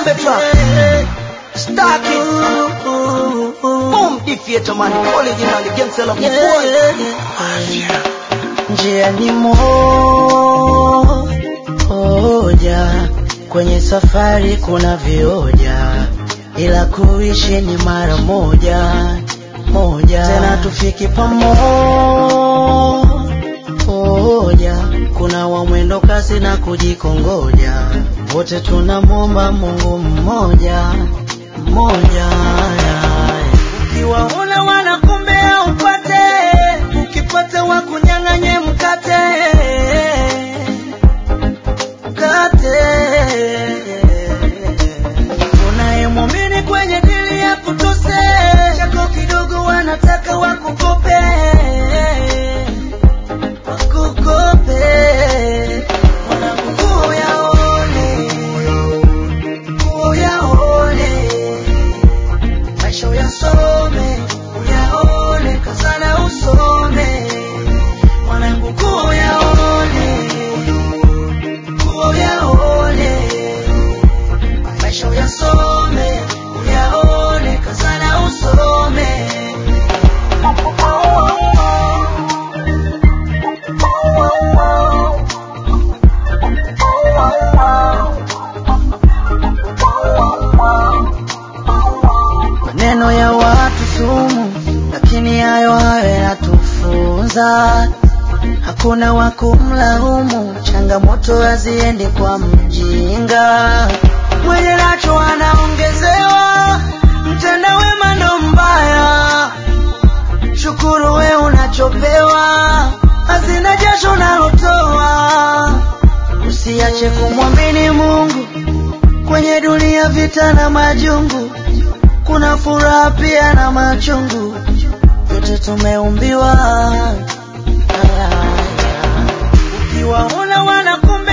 Bombe truck. Stack it. Boom, defeater man. Original against the boy. Njia ni moja, kwenye safari kuna vioja, ila kuishi ni mara moja moja, tena tufiki pamoja. Kuna wa mwendo kasi na kujikongoja, wote tunamwomba Mungu mmoja mmoja. Ukiwaona wanakumbea upate, ukipata wakunyang'anye mkate mkate. Unayemwamini kwenye dili ya kutose, chako kidogo wanataka wakukope wakukope. Mwanangu nguo yaone, nguo yaone maisha uyasome, uyaone, kazana usome, mwanangu kuwa uyaone, kuwa uyaone, maisha uyasome, uyaone, kazana usome. Maneno ya watu sumu, lakini hayo hayo yanatufunza. Hakuna wa kumlaumu, changamoto haziendi kwa mjinga. Mwenye nacho anaongezewa, mtenda wema ndo mbaya. Shukuru we unachopewa, hazina jasho unalotoa. Usiache kumwamini Mungu kwenye dunia, vita na majungu kuna furaha pia na machungu, yote tumeumbiwa. Ukiwaona wanakum